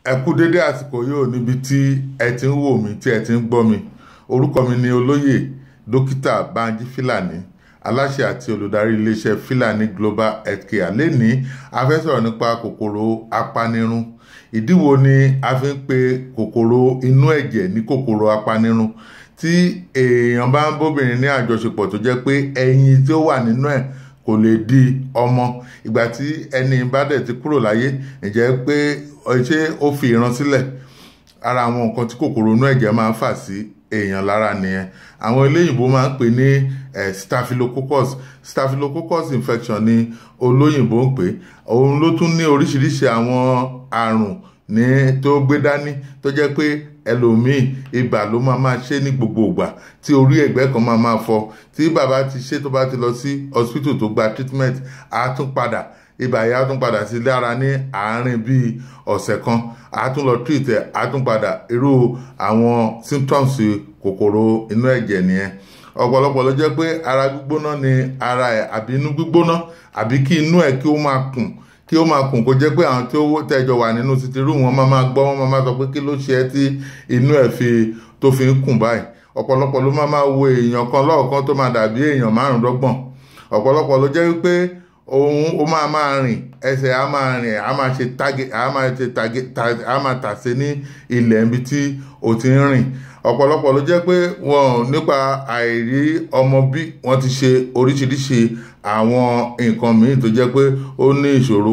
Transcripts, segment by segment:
ẹ kú dédé àsìkò yóò níbi tí ẹ ti ń wò mí tí ẹ ti ń gbọ́ mi orúkọ mi ni olóyè dókítà banji filani aláṣẹ àti olùdarí iléeṣẹ́ filani global healthcare lẹ́ni a fẹ́ sọ̀rọ̀ nípa kòkòrò apanirun ìdí wo ni a fi ń pe kòkòrò inú ẹ̀jẹ̀ ní kòkòrò apanirun tí èèyàn bá ń bóbìnrin ní àjọṣepọ̀ tó jẹ́ pé ẹyin tí ó wà nínú ẹ̀ kò lè di ọmọ ìgbà tí ẹni bá dẹ̀ ti kúrò láyé ǹjẹ́ pé ṣé ó fi ìran sílẹ̀ ara àwọn nǹkan tí kòkòrò inú ẹ̀jẹ̀ máa ń fà sí èèyàn lára nìyẹn àwọn eléyìnbó máa ń pè ní staphylococcus staphylococcus infection ni olóyìnbó ń pè òun ló tún ní oríṣiríṣi àwọn àrùn ní tó gbé dání tó jẹ́ pé ẹlòmíì ibà ló máa máa ṣe ní gbogbo ìgbà tí orí ẹ̀gbẹ́ kan máa máa fọ́ tí bàbá ti ṣe tó bá ti lọ sí hospital tó gba treatment á tún padà ibà yìí á tún padà sí lára ní àárín bíi ọ̀sẹ̀ kan á tún lọ treat ẹ̀ á tún padà irú àwọn symptoms kòkòrò inú ẹ̀jẹ̀ nìyẹn ọ̀pọ̀lọpọ̀ ló jẹ́ pé ara gbígbóná ni ara ẹ̀ àbí inú gbígbóná àbí kí inú ẹ̀ kí ó máa kùn kí ó máa kùn kó jẹ́ pé àwọn tí ó tẹ́jọ wà nínú títí rú wọn máa máa gbọ́ wọn máa máa sọ pé kí ló ṣe ẹ́ tí inú ẹ̀ fi tó fi ń kùn báyìí ọ̀pọ̀lọpọ̀ ló máa máa wo èèyàn kan lọ́ọ̀kan tó máa dàbí èèyàn márùndọ́gbọ̀n ọ̀pọ̀lọpọ̀ ló jẹ́ wípé òun ó máa máa rìn ẹsẹ̀ á máa rìn á máa ṣe tàgé á máa ṣe tàgé á máa tàsé ní ilẹ̀ ibi tí ó ti ń rìn ọ̀pọ̀lọpọ̀ ló jẹ́ pé wọn nípa àìrí ọmọ bí wọ́n ti ṣe oríṣiríṣi àwọn nǹkan míì tó jẹ́ pé ó ní ìṣòro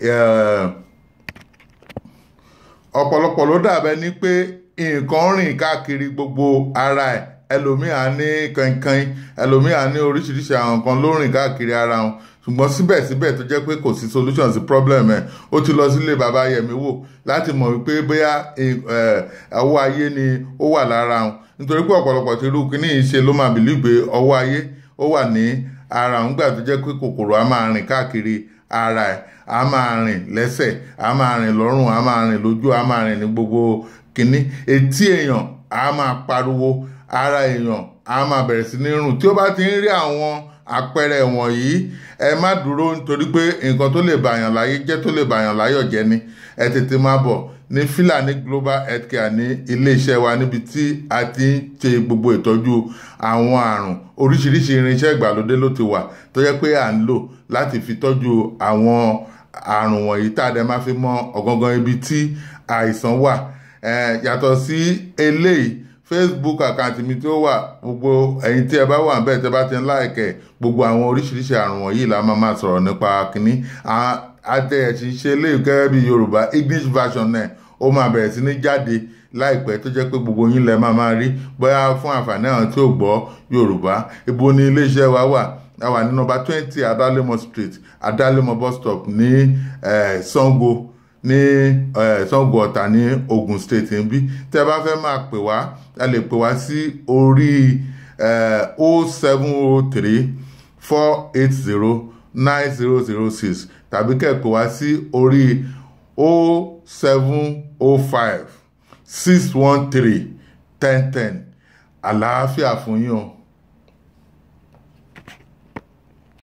ọ̀pọ̀lọpọ̀ ló dàbẹ́ ní pé nǹkan rìn káàkiri gbogbo ara ẹ̀ ẹlòmíà ní kankan ẹlòmíà ní oríṣiríṣi àwọn nǹkan ló rìn káàkiri ara wọn ṣùgbọ́n síbẹ̀síbẹ̀ tó jẹ́ pé kò sí solution sí problem ẹ̀ ó ti lọ sílé bàbá yẹmi wò láti mọ̀ wípé bóyá ọwọ́ ayé ni ó wà lára wọn nítorí pé ọ̀pọ̀lọpọ̀ ti rú kíní yìí ṣe ló máa bìlí pé ọwọ́ ayé ó wà ní ara wọn gbà tó jẹ́ pé kòkòrò á máa rìn káàkiri ara ẹ̀ á máa rìn lẹ́sẹ̀ á máa rìn lọ́rùn á máa rìn lójú á máa rìn ní gbogbo kíní etí èèyàn á máa pariwo ara èèyàn á máa bẹ̀rẹ̀ sí ní rùn tí ó bá ti ń rí àwọn àpẹẹrẹ wọ̀nyí ẹ má dúró nítorí pé nǹkan tó lè bàyàn láyé jẹ́ tó lè bàyàn láyọ̀ jẹ́ ni ẹ tètè máa bọ̀ ní Filani Global Healthcare ní iléeṣẹ́ wa níbi tí a ti ń ṣe gbogbo ìtọ́jú àwọn àrùn oríṣiríṣi irinṣẹ́ ìgbàlódé ló ti wà tó jẹ́ pé à ń lò láti fi tọ́jú àwọn àrùn wọ̀nyí tá a dẹ̀ máa fi mọ ọ̀gangan ibi tí àìsàn wà yàtọ̀ sí eléyìí facebook àkáǹtì mi tí ó wà gbogbo ẹ̀yin tí ẹ bá wà bẹ́ẹ̀ tẹ́ bá ti ń láìkẹ́ gbogbo àwọn oríṣiríṣi àrùn wọ̀nyí la máa máa sọ̀rọ̀ nípa kínní àtẹ̀yẹ̀sí ṣe léyìí gẹ́gẹ́ bí yorùbá english version náà ó máa bẹ̀rẹ̀ sí ní jáde láìpẹ́ tó jẹ́ pé gbogbo yín lẹ máa máa rí bóyá fún àǹfààní àwọn tí ò gbọ́ yorùbá ibo ni iléeṣẹ́ wa wà a wà ní nọ́mbà twenty adalemo street adalemo bus stop ní sango ní Ṣàngó Ọ̀tà ní Ogun State níbí tẹ́ bá fẹ́ máa pè wá ẹ lè pè wá sí orí o seven o three four eight zero nine zero zero six tàbí kẹ́ ẹ pè wá sí orí o seven o five six one three ten ten àlàáfíà fún yín o.